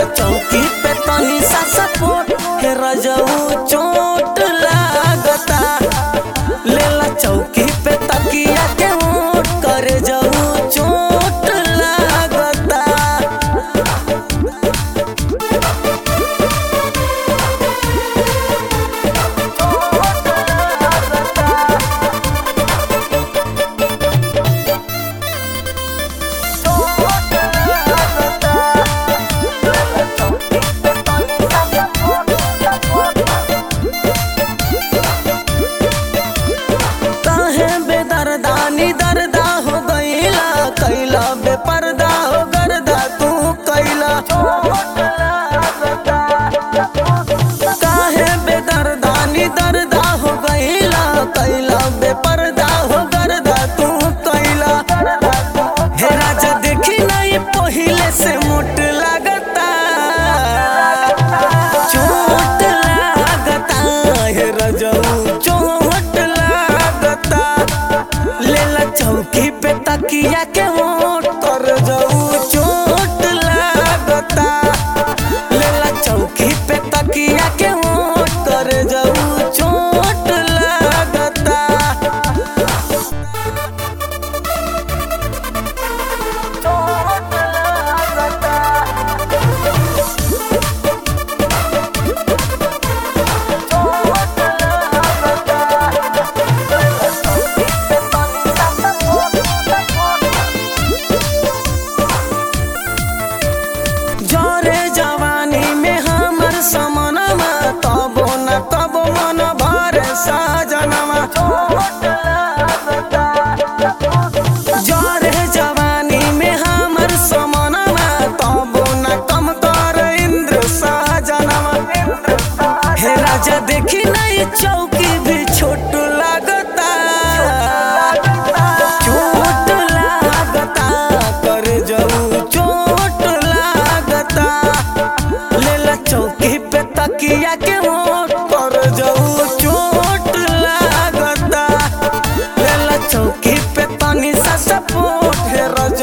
चौकी पे तनी सा सपोर्ट हे रजऊ चोट लागता लेला चौकी पे तकिया के ओट करे जाऊ चोट लागता काहे बेदर्दानी दर्दा हो गईला कैला बेपर्दा हो गर्दा तू कैला काहे बेदर्दानी दर्दा हो गईला कैला बेपर्दा हो गर्दा तू कैला हे राजा देखी नहीं पहिले से मोट लागता चोट लागता हे रजऊ चोट लागता लेला चौकी पे तकिया के ओट कर जाऊ चोट लागता लेला चौकी पे तकिया के ओट कर जाऊ चोट लागता जरे जवानी में हमर समनमा तबो न तबो मन भरे साजनमा जरे जवानी में हमर समनमा तबो न कम कर इंद्र साजनमा हे राजा देखी नहीं चौकी भी छोट लागता चोट लागता कर जाऊ चोट लागता लेला चौकी पे तकिया के ओट कर जाऊ चोट लागता लेला चौकी पे तनी सा सपोर्ट हे रज